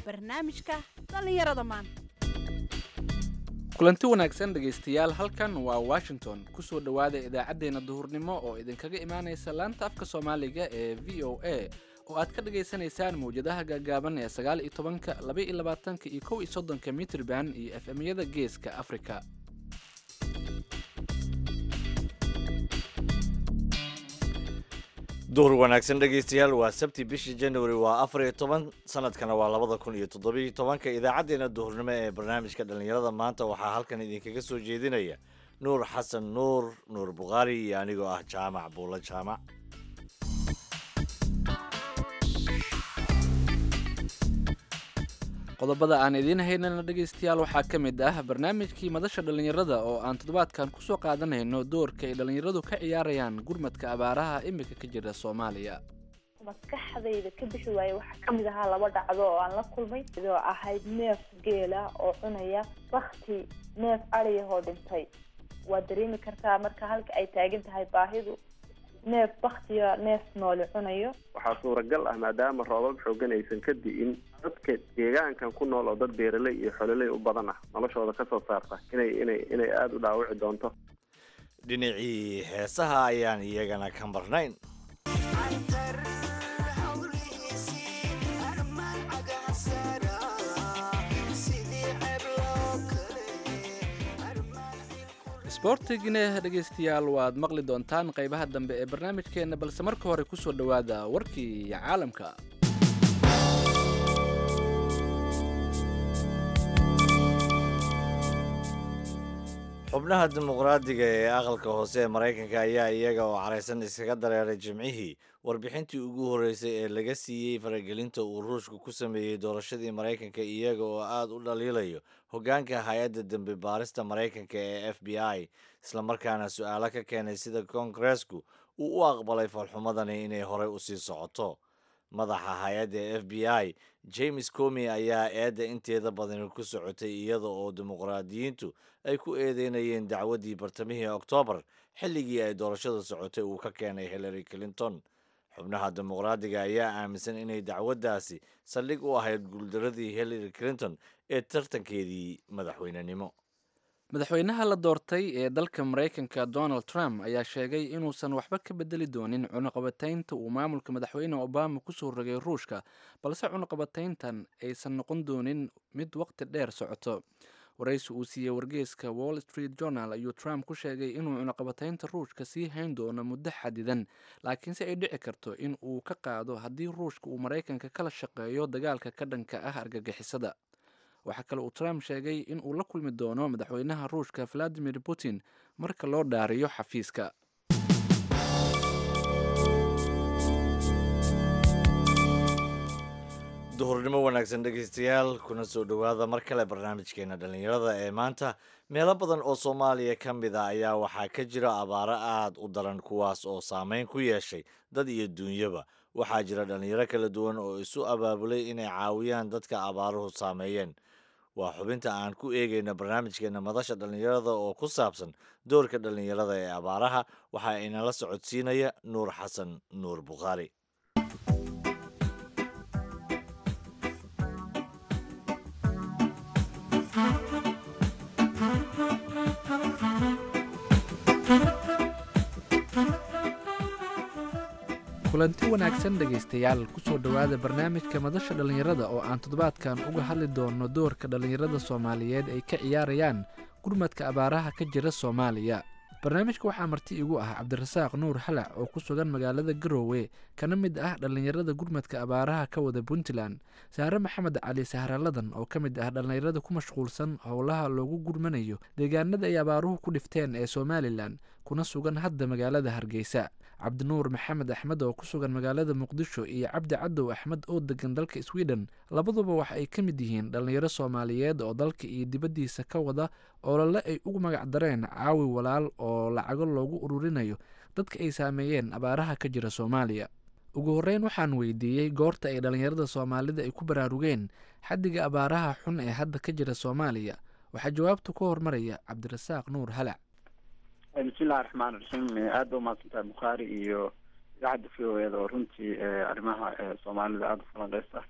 barnaamijka dhallinyarada maanta kulanti wanaagsan dhegaystayaal halkan waa washington kusoo dhowaada idaacaddeenna duhurnimo oo idinkaga imaanaysa laanta afka soomaaliga ee v o a oo aad ka dhagaysanaysaan mawjadaha gaagaaban ee sagaal iyo tobanka laba iyo labaatanka iyo kow iyo soddonka mitrban iyo f m-yada geeska afrika duhur wanaagsan dhegaystayaal waa sabti bishii january waa afar iyo toban sanadkana waa labada kun iyo toddobiyo tobanka idaacaddeenna duhurnimo ee barnaamijka dhallinyarada maanta waxaa halkan idinkaga soo jeedinaya nuur xasan nuur nuur bukhaari iyo anigoo ah jaamac buulo jaamac qodobada aan idiin haynana dhegaystayaal waxaa ka mid ah barnaamijkii madasha dhallinyarada oo aan toddobaadkan kusoo qaadanayno doorka ay dhallinyaradu ka ciyaarayaan gurmadka abaaraha imika ka jira soomaaliya maskaxdayda ka bixi waaye waxaa kamid ahaa laba dhacdo oo aan la kulmay idoo ahayd neef geela oo cunaya bakti neef adiyahoo dhintay waad dareemi kartaa marka halka ay taagan tahay baahidu neef baktiya neef nooli cunayo waxaa suuragal ah maadaama roobab xoogan aysan ka di'in dadka deegaankan ku nool oo dad beeraley iyo xololey u badan ah noloshooda ka soo saarta inay inay inay aada u dhaawici doonto dhinacii heesaha ayaan iyagana ka marnayn isboortigina dhegaystayaal waad maqli doontaan qaybaha dambe ee barnaamijkeenna balse marka hore kusoo dhowaada warkii caalamka xubnaha dimuqraadiga ee aqalka hoose ee maraykanka ayaa iyaga oo caraysan iskaga dareeray jimcihii warbixintii ugu horreysay ee laga siiyey faragelinta uu ruushka ku sameeyey doorashadii maraykanka iyaga oo aada u dhaliilayo hoggaanka hay-adda dembi baarista maraykanka ee f b i islamarkaana su-aalo ka keenay sida koongareesku uu u aqbalay falxumadani inay horey usii socoto madaxa hay-adda f b i james comi ayaa eedda inteeda badani ku socotay iyada oo dimuqraadiyiintu ay ku eedeynayeen dacwaddii bartamihii oktoobar xilligii ay doorashada socotay uu ka keenay hillary clinton xubnaha dimuqraadiga ayaa aaminsan inay dacwaddaasi saldhig u ahayd guuldaradii hillary clinton ee tartankeedii madaxweynenimo madaxweynaha la doortay ee dalka maraykanka donald trump ayaa sheegay inuusan waxba ka bedeli doonin cunuqabataynta uu maamulka madaxweyne obama kusoo rogay ruushka balse cunuqabatayntan aysan noqon doonin mid waqti dheer socoto waraysi uu siiyey wargeeska wall street journal ayuu trump ku sheegay inuu cunuqabataynta ruushka sii hayn doono muddo xadidan laakiinse ay dhici karto in uu ka qaado haddii ruushka uu maraykanka kala shaqeeyo dagaalka ka dhanka ah argagixisada waxaa kale uu trump sheegay in uu la kulmi doono madaxweynaha ruushka valadimir putin marka loo dhaariyo xafiiska duhurnimo wanaagsan dhegaystayaal kuna soo dhowaada mar kale barnaamijkeena dhallinyarada ee maanta meelo badan oo soomaaliya ka mid a ayaa waxaa ka jira abaaro aad u daran kuwaas oo saameyn ku yeeshay dad iyo duunyaba waxaa jira dhallinyaro kala duwan oo isu abaabulay inay caawiyaan dadka abaaruhu saameeyeen waa xubinta aan ku eegayna barnaamijkeena madasha dhallinyarada oo ku saabsan doorka dhallinyarada ee abaaraha waxaa inala socodsiinaya nuur xasan nuur bukhaari kulanti wanaagsan dhegaystayaal kusoo dhowaada barnaamijka madasha dhallinyarada oo aan toddobaadkan uga hadli doono doorka dhallinyarada soomaaliyeed ay ka ciyaarayaan gurmadka abaaraha ka jira soomaaliya barnaamijka waxaa marti igu ah cabdirasaaq nuur xalac oo ku sugan magaalada garoowe kana mid ah dhallinyarada gurmadka abaaraha ka wada puntland saare maxamed cali sahraladan oo ka mid ah dhallinyarada ku mashquulsan howlaha loogu gurmanayo deegaanada ay abaaruhu ku dhifteen ee somalilan kuna sugan hadda magaalada hargeysa cabdinuur maxamed axmed oo ku sugan magaalada muqdisho iyo cabdi cadow axmed oo degan dalka sweden labaduba waxa ay ka mid yihiin dhallinyaro soomaaliyeed oo dalka iyo dibaddiisa ka wada olole ay ugu magac dareen caawi walaal oo lacago loogu ururinayo dadka ay saameeyeen abaaraha ka jira soomaaliya ugu horreyn waxaan weydiiyey goorta ay dhallinyarada soomaalida ay ku baraarugeen xaddiga abaaraha xun ee hadda ka jira soomaaliya waxaa jawaabta ku hormaraya cabdirasaaq nuur halac bismillahi raxmaan raxiim aada ba umahadsantahay bukhaari iyo idaacadda v o eda oo runtii arrimaha soomaalida aada u falanqeysa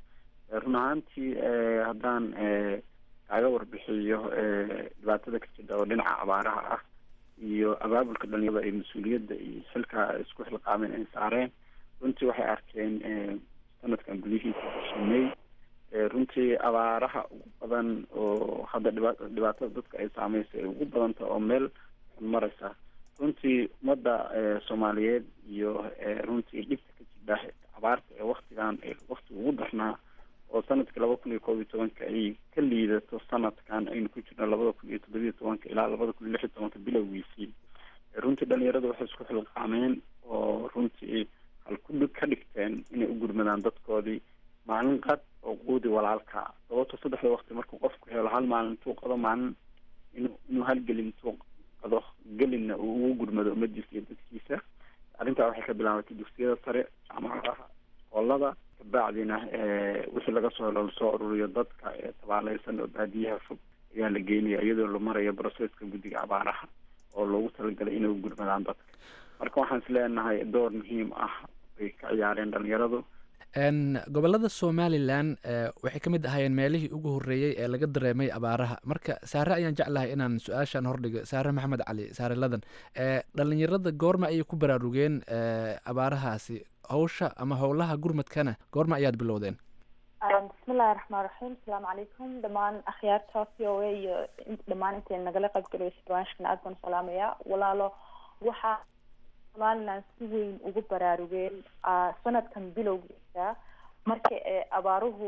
run ahaantii haddaan kaaga warbixiyo dhibaatada ka jirta oo dhinaca abaaraha ah iyo abaabulka dhalinyarada ay mas-uuliyadda iyo xilka isku xilqaameen ay saareen runtii waxay arkeen sanadkan gudihiisa shimey runtii abaaraha ugu badan oo hadda dhiba dhibaatada dadka ay saameysay ay ugu badanta oo meel xun mareysa runtii ummadda soomaaliyeed iyo runtii dhibta ka jidha abaarta ee waktigan waktiga ugu darnaa oo sanadkii laba kun iyo koob iyo tobanka ay ka liidato sanadkan aynu ku jirno labada kun iyo toddobiyo tobanka ilaa labada kun iyo lix iyo tobanka bilowgiisii runtii dhalinyarada waxay isku xilqaameen oo runtii halku ka dhigteen inay u gurmadaan dadkoodii maalin qad oo quudi walaalka sababto saddexda wakti markuu qofku helo hal maalin intuu qado maalin inu inuu halgelin intuu qado gelinna uu ugu gurmado ummadiisa iyo dadkiisa arrintaa waxay ka bilaabatay dugsiyada sare jaamacadaha iskoolada kabacdina wixii laga soo helo lasoo ururiyo dadka ee tabaaleysan oo baadiyaha fog ayaa la geynaya iyadoo la marayo broseska guddiga abaaraha oo loogu talagalay inay u gurmadaan dadka marka waxaan is leenahay door muhiim ah ay ka ciyaareen dhalinyaradu gobolada somalilan waxay ka mid ahaayeen meelihii ugu horreeyey ee laga dareemay abaaraha marka saare ayaan jeclahay inaan su-aashan hordhigo saare maxamed cali saare ladan dhalinyarada goorma ayay ku baraarugeen abaarahaasi hawsha ama howlaha gurmadkana goorma ayaad bilowdeen bismillahi raxmaan raxiim asalaamu calaykum dhammaan akhyaarta v o a iyo dhammaan intay nagala qaybgalaysa barnaamijkan aad baan salaamayaa walaalo waxaa somaliland si weyn ugu baraarugeen sanadkan bilowgiisa markii ee abaaruhu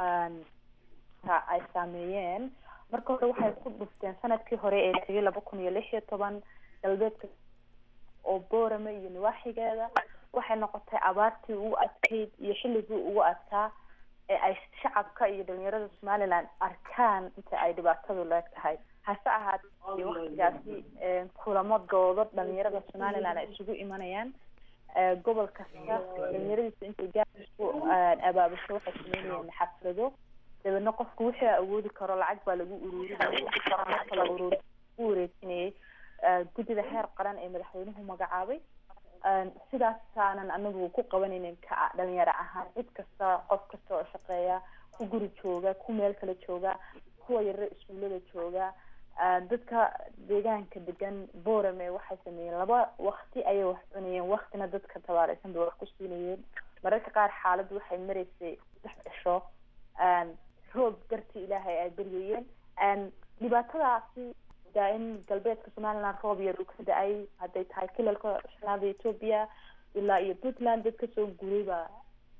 ay saameeyeen marka hore waxay ku dhufteen sanadkii hore ee tegay laba kun iyo lix iyo toban galbeedka oo boorame iyo nawaaxigeeda waxay noqotay abaartii ugu adkayd iyo xilligii ugu adkaa ee ay shacabka iyo dhalinyarada somaliland arkaan inta ay dhibaatadu leeg tahay hase ahaatee waktigaasi kulamo doodo dhalinyarada somaliland ay isugu imanayaan gobol kasta dhalinyaradiisa intay gaar isku abaabusho waxay sameynayeen xaflado dabeedna qofku wixii awoodi karo lacag baa lagu uruurinayay marka la uruuri u wareejinayay guddida heer qaran ee madaxweynuhu magacaabay sidaasaanan anagu ku qabanaynin ka dhalinyaro ahaan cid kasta qof kasta oo shaqeeya ku guri jooga ku meel kale jooga kuwa yarare iskuullada jooga dadka deegaanka degan borame waxay sameeyeen laba wakti ayay wax cunayeen waktina dadka tabaaleysan bay wax ku siinayeen mararka qaar xaaladdu waxay maraysay saddex cisho roob dartii ilaahay ay beryayeen dhibaatadaasi daa in galbeedka somaliland roob yar uu ka da-ay hadday tahay kilalka shanaada ethoopia ilaa iyo puntland dad kasoo guray baa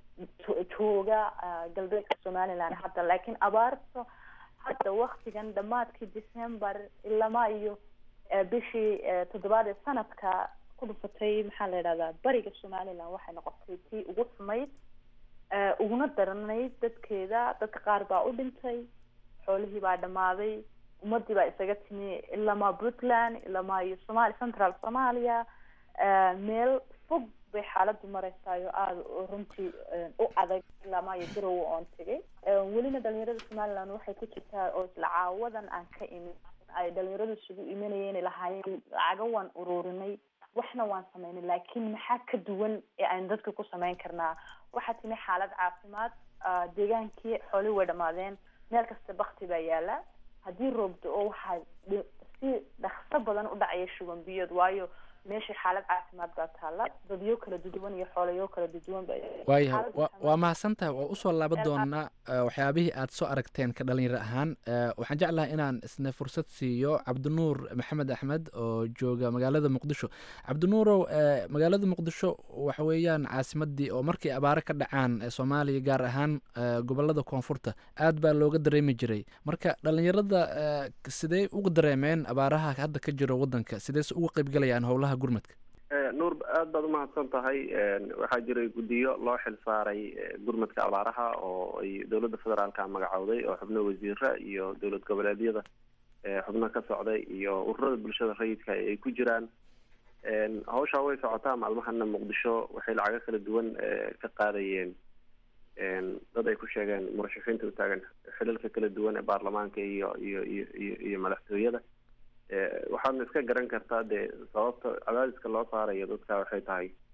jooga galbeedka somaliland hadda laakiin abaarta hadda waktigan dhamaadkii december ilama iyo bishii toddobaad ee sanadka ku dhufatay maxaa la yidhahdaa bariga somaliland waxay noqotay tii ugu xumayd uguna daranayd dadkeeda dadka qaar baa u dhintay xoolihii baa dhamaaday ummadii baa isaga timi ilamaa puntland ilamaa iyo somali central somalia meel fog bay xaaladu mareysayo aada runtii u adag ilamaa iyo garowe oon tegay welina dhalinyarada somaliland waxay ku jirtaa oo isla caawadan aan ka imin ay dhalinyaradu isugu imanayeen lahaayeen lacaga waan ururinay waxna waan sameynay laakiin maxaa ka duwan ee aynu dadka ku sameyn karnaa waxaa timi xaalad caafimaad deegaankii xooli way dhamaadeen meel kasta bakti baa yaala haddii roobdo oo waxaa si dhakso badan u dhacaya shuban biyood waayo meesha xaalad caafimaad baa taala dadyo kala duduwan iyo xoolayo kala duduwan ba waayahay wa waa mahadsantahay waa usoo laaban doonaa waxyaabihii aad soo aragteen ka dhalinyaro ahaan waxaan jeclahay inaan isna fursad siiyo cabdinuur maxamed axmed oo jooga magaalada muqdisho cabdinuurow magaalada muqdisho waxa weeyaan caasimadii oo markay abaaro ka dhacaan soomaaliya gaar ahaan gobolada koonfurta aad baa looga dareemi jiray marka dhalinyarada sidee uga dareemeen abaaraha hadda ka jiro wadanka sideese uga qeybgalayaan howlaha gurmadka nuur aad baad umahadsan tahay waxaa jiray guddiyo loo xil saaray gurmadka abaaraha oo ay dowladda federaalka magacowday oo xubno wasiira iyo dowlad goboleedyada xubno ka socday iyo ururada bulshada rayidka ay ku jiraan hawshaa way socotaa maalmahana muqdisho waxay lacago kala duwan ka qaadayeen dad ay ku sheegeen murashaxiinta u taagan xilalka kala duwan ee baarlamaanka iyo iyo iyo iyo iyo madaxtooyada waxaadna iska garan kartaa dee sababta cadaadiska loo saarayo dadka waxay tahay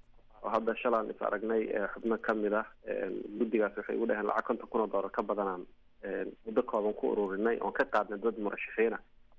oo hadda shalaan is aragnay xubno kamid ah guddigaas waxay ugu dhaheen lacag konton kun oo doolar ka badanaan muddo kooban ku ururinay oon ka qaadnay dad murashaxiina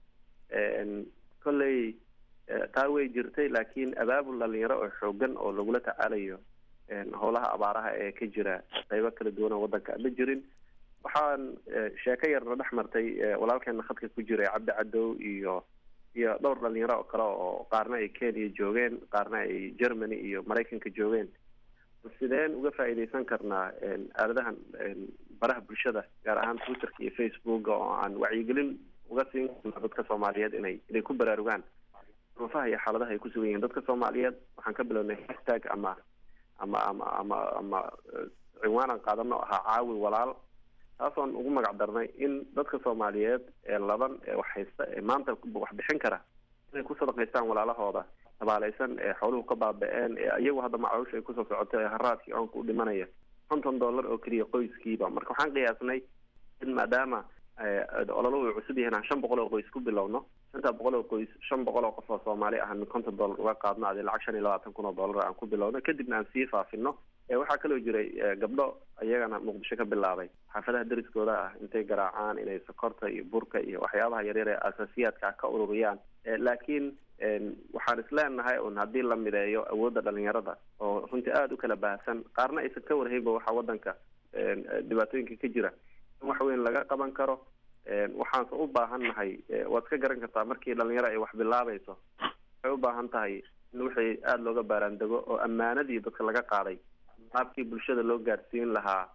kolley taa way jirtay laakiin abaabul dhalinyaro oo xoogan oo lagula tacaalayo howlaha abaaraha ee ka jira qeybo kala duwan oo waddanka ma jirin waxaan sheeko yarna dhex martay walaalkeena khadka ku jiray cabdi cadow iyo iyo dhowr dhalinyaro oo kale oo qaarna ay kenya joogeen qaarna ay germany iyo maraykanka joogeen sideen uga faa'iidaysan karnaa aaladahan baraha bulshada gaar ahaan twitterka iyo facebooka oo aan wacyigelin uga siin karnaa dadka soomaaliyeed inay inay ku baraarugaan ruufaha iyo xaaladaha ay ku sugan yihiin dadka soomaaliyeed waxaan ka bilownay hashtag ama ama ama ama ama cinwaanan qaadano ahaa caawi walaal taasoon ugu magac darnay in dadka soomaaliyeed ee laban ee wax haysta ee maanta wax bixin kara inay ku sadaqaystaan walaalahooda tabaaleysan ee xooluhu ka baaba-een ee iyagu hadda macaawusha ay kusoo socoto ee haraadkii oonka u dhimanaya konton dollar oo keliya qoyskiiba marka waxaan qiyaasnay in maadaama ololuhu uu cusub yahay inaan shan boqol oo qoys ku bilowno shantaa boqol oo qoys shan boqol oo qof oo soomaali ah min konton dollar uga qaadno adi lacag shan iyo labaatan kun oo dollar aan ku bilowno kadibna aan sii faafino waxaa kaloo jiray gabdho iyagana muqdisho ka bilaabay xaafadaha deriskooda ah intay garaacaan inay sokorta iyo burka iyo waxyaabaha yaryar ee asaasiyaadka ka ururiyaan laakiin waxaan isleenahay un haddii la mideeyo awoodda dhalinyarada oo runtii aada u kala baahsan qaarna aysan ka warhaynba waxa wadanka dhibaatooyinka ka jira in wax weyn laga qaban karo waxaanse u baahan nahay waad ka garan kartaa markii dhalinyaro ay wax bilaabayso waxay u baahan tahay in wixii aada looga baaraandego oo ammaanadii dadka laga qaaday qaabkii bulshada loo gaarsiin lahaa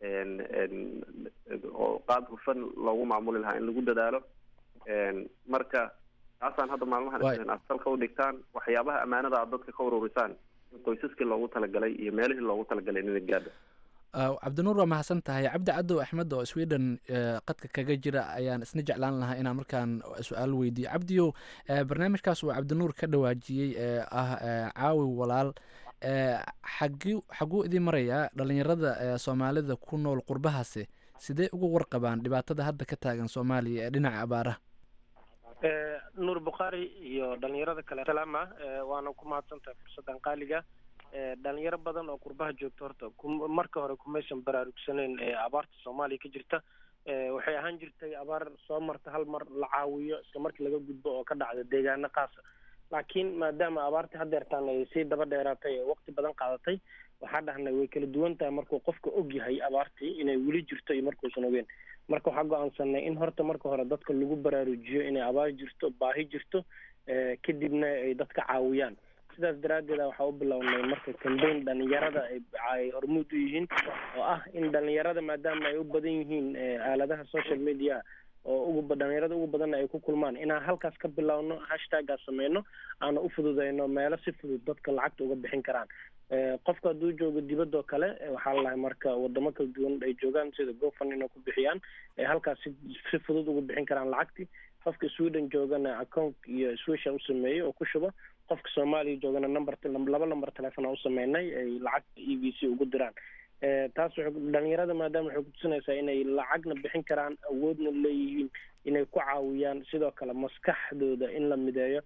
oo qaab hufan loogu maamuli lahaa in lagu dadaalo marka taasaan hadda maalmahan asalka u dhigtaan waxyaabaha ammaanada aad dadka ka ururisaan in qoysaskii loogu talagalay iyo meelihii loogu talagalay inay gaadho cabdinuur waa mahadsan tahay cabdi cadow axmed oo sweden qadka kaga jira ayaan isna jeclaan lahaa inaan markaan su-aal weydiiyo cabdiyow barnaamijkaas uu cabdinuur ka dhawaajiyey ee ah caawi walaal xagi xaguu idin marayaa dhalinyarada soomaalida ku nool qurbahaasi sidee uga warqabaan dhibaatada hadda ka taagan soomaaliya ee dhinaca abaaraha nuur bukhaari iyo dhalinyarada kale salaama waana ku mahadsantahay fursaddan qaaliga dhalinyaro badan oo qurbaha joogta horta marka hore kumaysan baraarugsaneyn abaarta soomaaliya ka jirta waxay ahaan jirtay abaar soo marta hal mar la caawiyo isla markii laga gudbo oo ka dhacda deegaano qaasa laakiin maadaama abaartii haddeertaan ay sii daba dheeraatay ee waqti badan qaadatay waxaa dhahnay way kala duwan tahay markuu qofka og yahay abaartii inay weli jirto iyo markuusan ogeen marka waxaa go-aansanay in horta marka hore dadka lagu baraarujiyo inay abaar jirto baahi jirto kadibna ay dadka caawiyaan sidaas daraaddeed waxaa u bilownay marka cambaign dhalinyarada ay hormuud u yihiin oo ah in dhalinyarada maadaama ay u badan yihiin aaladaha social media oo ugu dhalinyarada ugu badanna ay ku kulmaan inaan halkaas ka bilowno hashtaggaas sameyno aana u fududeyno meelo si fudud dadka lacagta uga bixin karaan qofka hadduu joogo dibadoo kale waxaa lalahay marka wadamo kala duwan ay joogaan sida gofan inay ku bixiyaan ay halkaas si si fudud uga bixin karaan lacagtii qofka sweden joogana account iyo swisha u sameeyey oo ku shubo qofka soomaaliya joogana number laba number telefona u sameynay ay lacagta e v c ugu diraan taas dhalinyarada maadaama waxay kutusinaysaa inay lacagna bixin karaan awoodna leeyihiin inay ku caawiyaan sidoo kale maskaxdooda in la mideeyo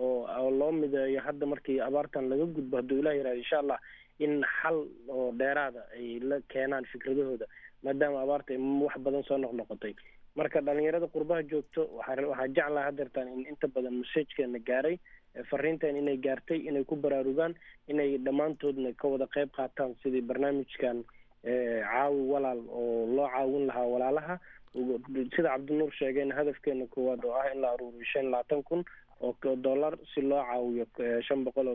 oo loo mideeyo hadda markii abaartan laga gudbo hadduu ilah yihahdo insha allah in xal oo dheeraada ay la keenaan fikradahooda maadaama abaarta ay wax badan soo noqnoqotay marka dhalinyarada qurbaha joogto waxaa waxaa jeclaha hadeertaan in inta badan masajkeena gaaray fariintan inay gaartay inay ku baraarugaan inay dhammaantoodna ka wada qeyb qaataan sidii barnaamijkan caawi walaal oo loo caawin lahaa walaalaha sida cabdinuur sheegayna hadafkeena koowaad oo ah in la aruuriyo shan labaatan kun oo dollar si loo caawiyo shan boqol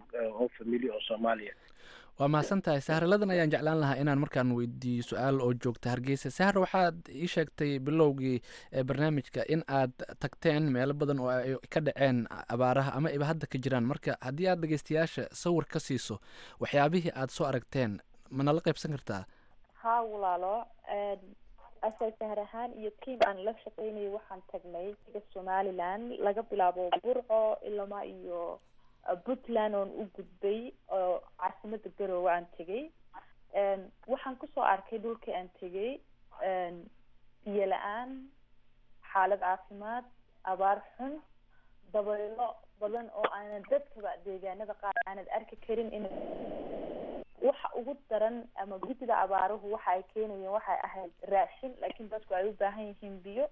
oo famili oo soomaaliya waa mahadsan tahay saharladan ayaan jeclaan lahaa inaan markaan weydiiyo su-aal oo joogta hargeysa sahar waxaad ii sheegtay bilowgii barnaamijka in aad tagteen meelo badan oo ay ka dhaceen abaaraha ama iba hadda ka jiraan marka haddii aad dhegeystayaasha sawir ka siiso waxyaabihii aad soo aragteen ma nala qaybsan kartaa haa walaalo asal sahar ahaan iyo tiam aan la shaqeynayo waxaan tagnay iga somaliland laga bilaabo burco ilama iyo puntland oon u gudbay oo caasimada garoowe aan tegay waxaan kusoo arkay dhulkii aan tegay biyo la-aan xaalad caafimaad abaar xun dabaylo badan oo aanad dadkaba deegaanada qaar aanad arki karin in waxa ugu daran ama guddida abaaruhu waxa ay keenayeen waxay ahayd raashin laakiin dadku ay u baahan yihiin biyo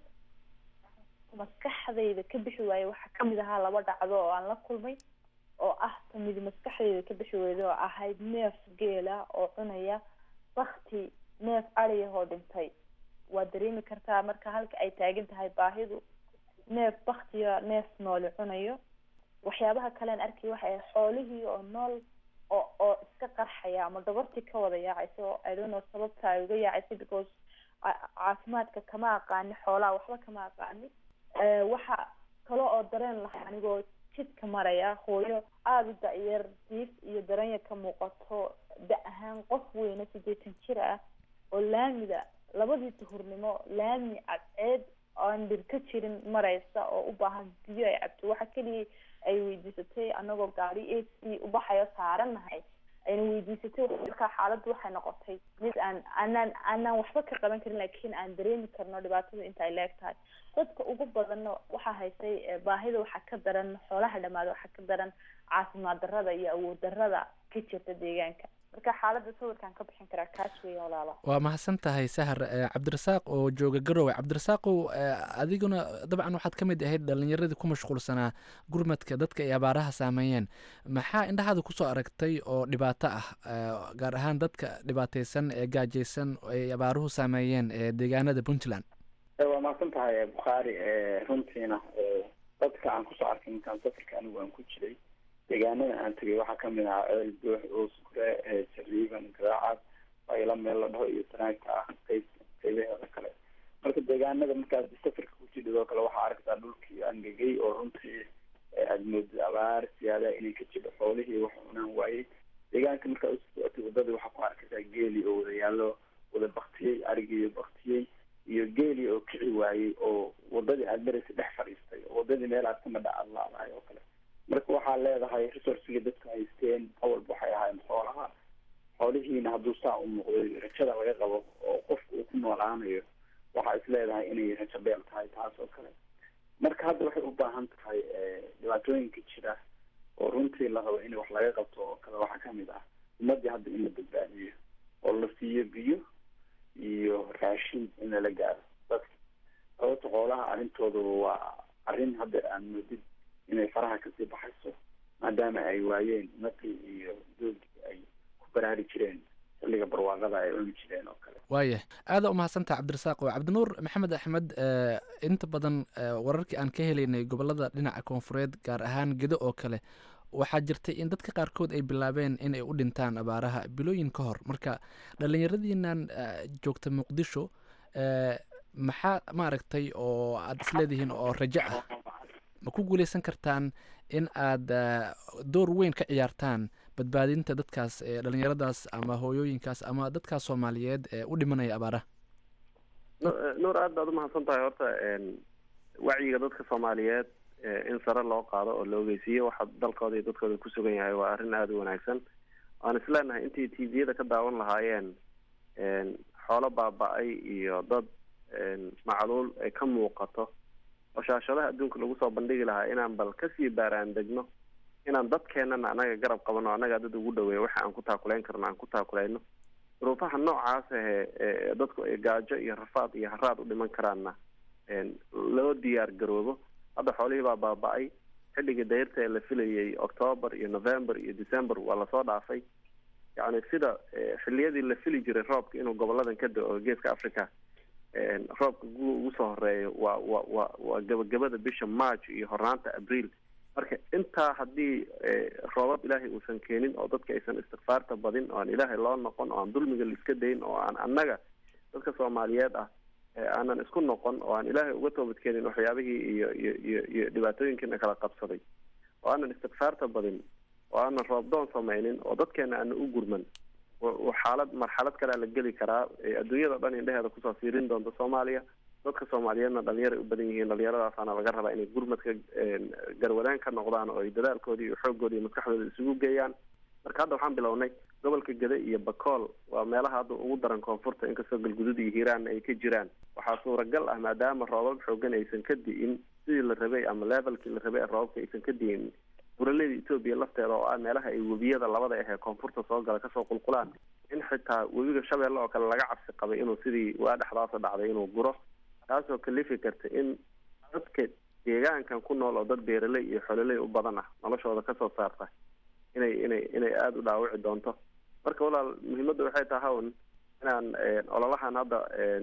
maskaxdayda ka bixi waaye waxaa kamid ahaa laba dhacdo oo aan la kulmay oo ah tamidi maskaxdayda ka bixi weyda oo ahayd neef geela oo cunaya bakti neef adiyahoo dhintay waa dareemi kartaa marka halka ay taagan tahay baahidu neef baktiya neef nooli cunayo waxyaabaha kalean arkay waxay ahayd xoolihii oo nool oo oo iska qarxaya ama dhabartii ka wada yaacaysa oo i don't know sababta ay uga yaacaysa because caafimaadka kama aqaani xoolaha waxba kama aqaani waxa kale oo dareen lahaa anigoo jidka maraya hooyo aada u da-yar diif iyo daranya ka muuqato da ahaan qof weyne sideetan jir ah oo laamida labadii duhurnimo laami cadceed aan dhir ka jirin mareysa oo u baahan biyo ay cabto waxa keliya ay weydiisatay anagoo gaari a c ubaxayo saarannahay ayna weydiisatay markaa xaaladdu waxay noqotay mid aan aanaan aanaan waxba ka qaban karin laakiin aan dareemi karno dhibaatada inta ay leeg tahay dadka ugu badanna waxaa haysay baahida waxaa ka daran xoolaha dhamaada waxaa ka daran caafimaad darrada iyo awood darrada ka jirta deegaanka marka xaaladda sawirkaan ka bixin karaa kaas weya walaala waa mahadsan tahay sahar cabdirasaaq oo jooga garowe cabdirasaaqow adiguna dabcan waxaad ka mid ahayd dhalinyaradii ku mashquulsanaa gurmadka dadka ay abaaraha saameeyeen maxaa indhahaada kusoo aragtay oo dhibaato ah gaar ahaan dadka dhibaateysan ee gaajeysan ay abaaruhu saameeyeen ee deegaanada puntland waa mahadsan tahay bukhaari runtiina dadka aan kusoo arkay intaan safarka anigu aan ku jiray deegaanada aan tegay waxaa kamid ahaa ceel doox oosgure jariiban garaacad bayla meel la dhaho iyo sanaagta ah qayb qaybaheeda kale marka deegaanada markaas safarka kujidhid oo kale waxaa arkaysaa dhulkii angegay oo runtii aad moodid abaar siyaada inay ka jidho xoolihii wax cunaan waayey deegaanka markaa usocotay wadadii waxaa ku arkaysaa geeli oo wada yaallo wada baktiyey arigiiyo baktiyey iyo geeli oo kici waayey oo wadadii aad maraysa dhex fadhiistay oo wadadii meel aad kamadha aad laadahay oo kale marka waxaa leedahay resourciga dadka haysteen awalba waxay ahaayeen xoolaha xoolihiina hadduu saa u muuqday rajada laga qabo oo qofka uu ku noolaanayo waxaa is leedahay inay rajo beel tahay taas oo kale marka hadda waxay u baahan tahay dhibaatooyinka jira oo runtii la rabo in wax laga qabto oo kale waxaa kamid ah ummadii hadda in la badbaadiyo oo la siiyo biyo iyo raashin in lala gaaro dadka sababta xoolaha arrintooda waa arrin hadda aan moodid inay faraha kasii baxayso maadaama ay waayeen naqii iyo doogii ay ku baraari jireen xilliga barwaaqada ay cuni jireen oo kale waayah aada umahadsantaha cabdirasaaq oo cabdinuur maxamed axmed inta badan wararkii aan ka helaynay gobolada dhinaca koonfureed gaar ahaan gedo oo kale waxaa jirtay in dadka qaarkood ay bilaabeen in ay u dhintaan abaaraha bilooyin ka hor marka dhalinyaradiinan joogta muqdisho maxaa maaragtay oo aada isleedihiin oo rajo ah ma ku guuleysan kartaan in aad door weyn ka ciyaartaan badbaadinta dadkaas dhalinyaradaas ama hooyooyinkaas ama dadkaas soomaaliyeed ee u dhimanaya abaaraha nuur aad baad umahadsan tahay horta wacyiga dadka soomaaliyeed in sare loo qaado oo la ogeysiiyo waxa dalkooda iyo dadkooda ku sugan yahay waa arrin aada u wanaagsan waan isleenahay intii tviyada ka daawan lahaayeen xoolo baaba-ay iyo dad macluul ay ka muuqato oo shaashadaha adduunka lagu soo bandhigi lahaa inaan bal kasii baaraan degno inaan dadkeenana anaga garab qabano annagaa dad ugu dhaweeya waxa aan ku taakulayn karno aan ku taakulayno duruufaha noocaas ahe dadku ay gaajo iyo rafaad iyo haraad u dhiman karaanna loo diyaar garoobo hadda xoolihii baa baaba-ay xilligii dayrta ee la filayay octoober iyo november iyo december waa lasoo dhaafay yacni sida xiliyadii la fili jiray roobka inuu goboladan ka da-o geeska africa roobka gu ugu soo horeeyo waa wa wa waa gabagabada bisha march iyo hornaanta abriil marka intaa haddii roobab ilaahay uusan keenin oo dadka aysan istikfaarta badin oo aan ilaahay loo noqon oo aan dulmiga laiska dayn oo aan annaga dadka soomaaliyeed ah aanan isku noqon oo aan ilaahay uga toobadkeenin waxyaabihii iyo iyo iyo iyo dhibaatooyinkiina kala qabsaday oo aanan istikfaarta badin oo aanan roobdoon samaynin oo dadkeena aana u gurman xaalad marxalad kalea la geli karaa adduunyada dhan indheheeda kusoo fiirin doonta soomaaliya dadka soomaaliyeedna dhalinyaray u badan yihiin dhalinyaradaasana laga rabaa inay gurmadka garwadaan ka noqdaan oo ay dadaalkooda iyo xoogooda iyo maskaxdooda isugu geeyaan marka hadda waxaan bilownay gobolka gede iyo bakool waa meelaha hadda ugu daran koonfurta inkastoo galgudud iyo hiiraanna ay ka jiraan waxaa suuragal ah maadaama roobab xoogan aysan ka di'in sidii la rabay ama levelkii la rabay ee roobabka aysan ka diin buraleyda etoobiya lafteeda oo ah meelaha ay webiyada labada ah ee koonfurta soo gala kasoo qulqulaan in xitaa webiga shabeelle oo kale laga cabsi qabay inuu sidii waa dhexdaasa dhacday inuu guro taasoo kalifi karta in dadka deegaankan ku nool oo dad beeraley iyo xololey u badan ah noloshooda kasoo saarta inay inay inay aada u dhaawici doonto marka walaal muhiimadda waxay tahay un inaan ololahan hadda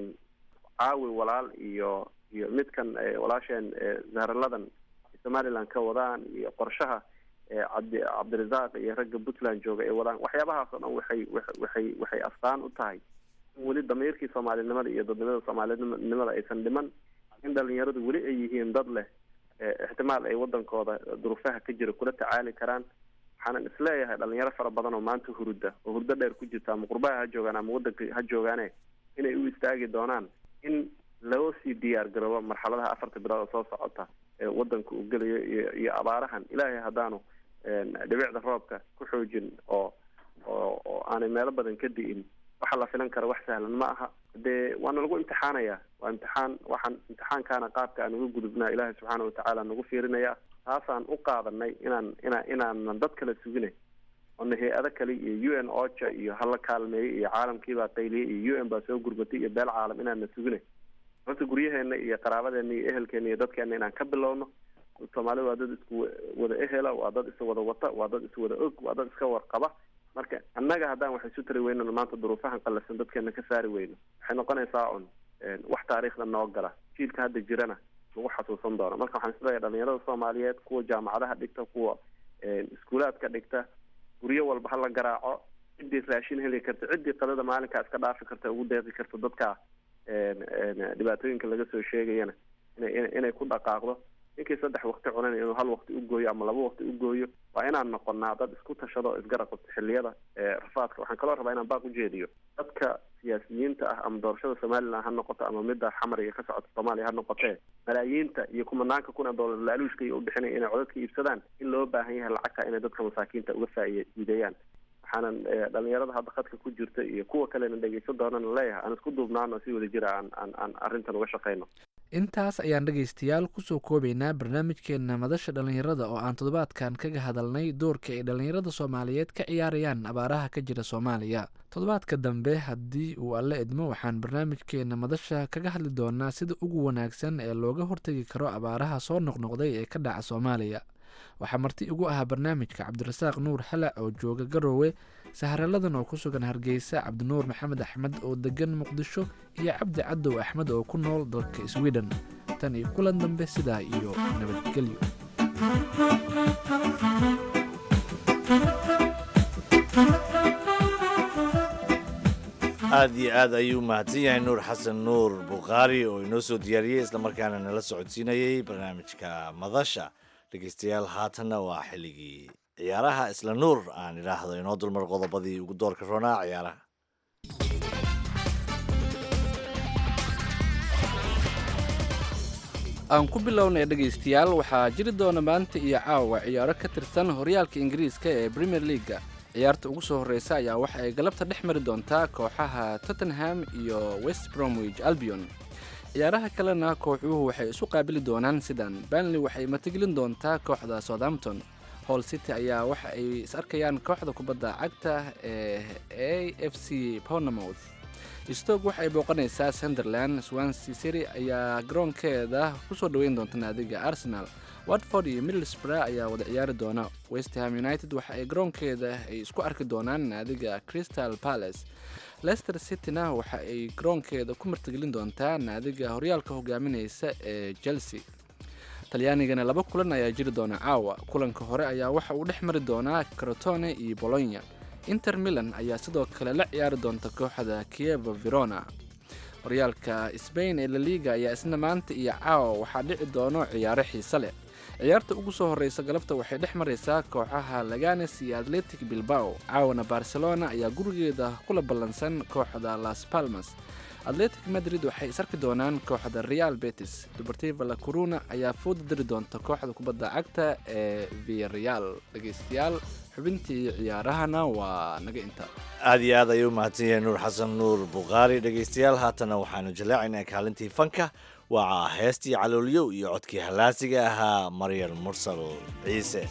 caawi walaal iyo iyo midkan walaasheen zaharaladan somaliland ka wadaan iyo qorshaha cabdi cabdirasaaq iyo ragga puntland jooga ay wadaan waxyaabahaas oo dhan waxay waxay waxay astaan u tahay in weli damiirkii soomaalinimada iyo dadnimada soomaalinimada aysan dhiman in dhalinyaradu weli ay yihiin dad leh ixtimaal ay wadankooda duruufaha ka jira kula tacaali karaan waxaanan isleeyahay dhalinyaro fara badan oo maanta hurda oo hurdo dheer ku jirta ama qurbaha ha joogaan ama wadanka ha joogaane inay u istaagi doonaan in loo sii diyaar garoobo marxaladaha afarta bilood oo soo socota ee wadanka uu gelayo iyo iyo abaarahan ilaahay haddaanu dhibicda roobka ku xoojin oo oo oo aanay meelo badan ka di'in waxa la filan kara wax sahlan ma aha dee waana lagu imtixaanaya waa imtixaan waxaan imtixaankaana qaabka aan uga gudubnaa ilaahay subxaana watacaala nagu fiirinaya taasaan u qaadanay inaan inaa inaanan dad kala sugine oona hay-ado kale iyo u n ocha iyo hala kaalmeeyey iyo caalamkiibaa qayliyey iyo u n baa soo gurmatay iyo beel caalam inaana sugine horta guryaheena iyo qaraabadeena iyo ehelkeena iyo dadkeena inaan ka bilowno soomaalida waa dad isku wada ehela waa dad iswada wata waa dad iswada og waa dad iska warqaba marka annaga haddaan wax isu tari weynano maanta duruufahan qallasan dadkeena ka saari weyno waxay noqonaysaa un wax taariikhda noo gala jiilka hadda jirana lagu xasuusan doono marka waxaan isleeyahay dhalinyarada soomaaliyeed kuwa jaamacadaha dhigta kuwa iskuulaadka dhigta guryo walba hala garaaco ciddii raashin heli karta ciddii qadada maalinkaa iska dhaafi karta ugu deeqi karta dadka dhibaatooyinka laga soo sheegayana ina inay ku dhaqaaqdo ninkii saddex wakti cunan inuu hal wakti u gooyo ama laba wakti u gooyo waa inaan noqonaa dad isku tashado o isgarab qabto xilliyada rafaadka waxaan kaloo rabaa inaan baaq ujeediyo dadka siyaasiyiinta ah ama doorashada somaliland ha noqoto ama midda xamariga ka socota soomaaliya ha noqotee malaayiinta iyo kumanaanka kun ee doolar laaluushka iyo u bixinaya inay codadka iibsadaan in loo baahan yahay lacagta inay dadka masaakiinta uga faa'iideeyaan waxaanan dhalinyarada hadda khadka ku jirta iyo kuwa kalena dhegeysan doonana leeyahay aan isku duubnaano si wada jira aan aan aan arrintan uga shaqeyno intaas ayaan dhegaystayaal kusoo koobaynaa barnaamijkeena madasha dhallinyarada oo aan toddobaadkan kaga hadalnay doorka ay dhallinyarada soomaaliyeed ka ciyaarayaan abaaraha ka jira soomaaliya toddobaadka dambe haddii uu alle idmo waxaan barnaamijkeena madasha kaga hadli doonaa sida ugu wanaagsan ee looga hortegi karo abaaraha soo noqnoqday ee ka dhaca soomaaliya waxaa marti igu ahaa barnaamijka cabdirasaaq nuur xalac oo jooga garoowe saharaladan oo ku sugan hargeysa cabdinuur maxamed axmed oo degan muqdisho iyo cabdi cadow axmed oo ku nool dalka sweden tan iyo kulan dambe sidaa iyo nabadgelyo aada iyo aad ayuu mahadsan yahay nuur xasan nuur bukhaari oo inoo soo diyaariyey islamarkaana nala socodsiinayey barnaamijka madasha dhegeystayaal haatanna waa xilligii ciyaaraha isla nuur aan idhaahdo inoo dulmar qodobadii ugu doorka roonaa ciyaaraha aan ku bilownay dhegaystayaal waxaa jiri doona maanta iyo caawa ciyaaro ka tirsan horyaalka ingiriiska ee premier leaga ciyaarta ugu soo horreysa ayaa waxa ay galabta dhex mari doontaa kooxaha tottenham iyo west bromwich albion ciyaaraha kalena kooxuhu waxay isu qaabili doonaan sidan banley waxay matagelin doontaa kooxda southampton hall city ayaa waxa ay is arkayaan kooxda kubadda cagta ee a f c pownamouth stoke waxa ay booqanaysaa sunderland swansea city ayaa garoonkeeda kusoo dhoweyn doonta naadiga arsenal watford iyo middlesbrough ayaa wada ciyaari doona westham united waxa ay garoonkeeda ay isku arki doonaan naadiga crystal palace leicester cityna waxa ay garoonkeeda ku martigelin doontaa naadiga horyaalka hogaaminaysa ee chelsea talyaanigana laba kulan ayaa jiri doona caawa kulanka hore ayaa waxa uu dhex mari doonaa crotone iyo bolonya inter milan ayaa sidoo kale la ciyaari doonta kooxda kieva verona horyaalka sbain ee laliga ayaa isna maanta iyo caawa waxaa dhici doono ciyaaro xiise leh ciyaarta ugu soo horreysa galabta waxay dhex maraysaa kooxaha laganes iyo atletic bilbao caawana barcelona ayaa gurigeeda kula ballansan kooxda las palmas atletic madrid waxay is arki doonaan kooxda real betis dubartiva la coruna ayaa fooda diri doonta kooxda kubadda cagta ee viareal dhegeystayaal xubintii ciyaarahana waa naga inta aada iyo aad ayuu mahadsan yahay nuur xasan nuur bukhaari dhegeystayaal haatana waxaanu jallaacaynaa kaalintii fanka waa heestii caloolyow iyo codkii hallaasiga ahaa maryal mursal ciise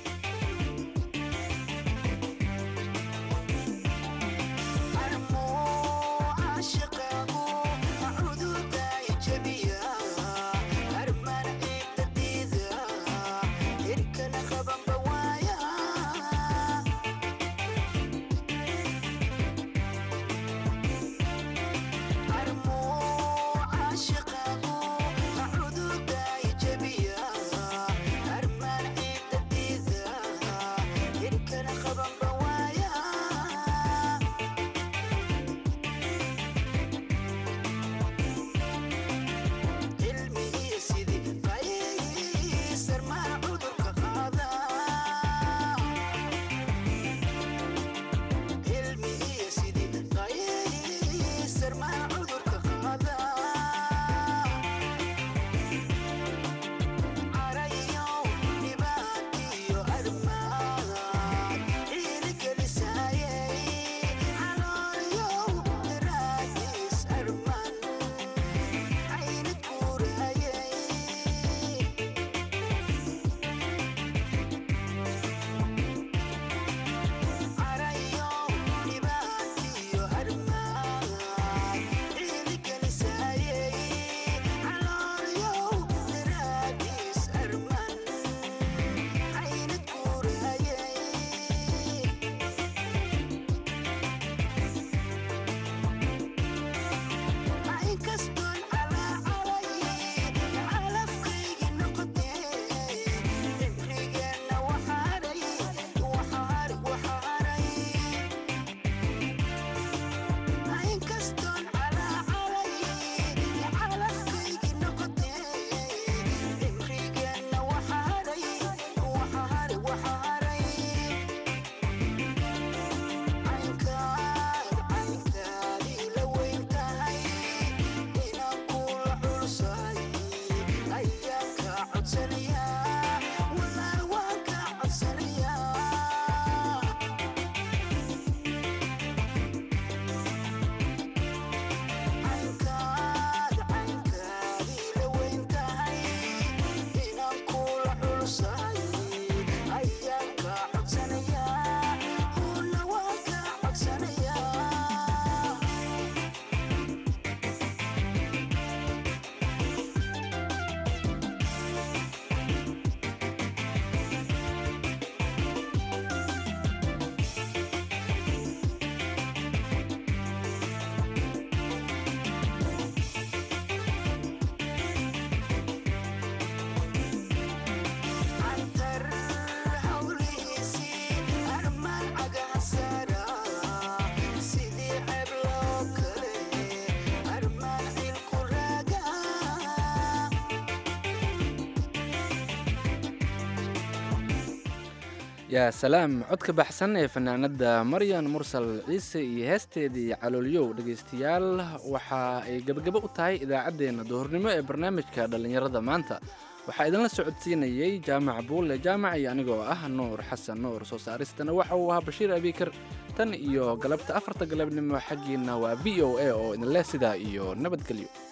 yaa salaam codka baxsan ee fanaanada maryan mursal ciise iyo heesteedii caloolyow dhegaystayaal waxa ay gebagabo u tahay idaacaddeenna duhurnimo ee barnaamijka dhallinyarada maanta waxaa idinla socodsiinayey jaamac buulle jaamac iyo anigoo ah nuur xasan nuur soo saaristana waxa uu ahaa bashiir abiikar tan iyo galabta afarta galabnimo xaggiina waa v o a oo idinleh sidaa iyo nabadgelyo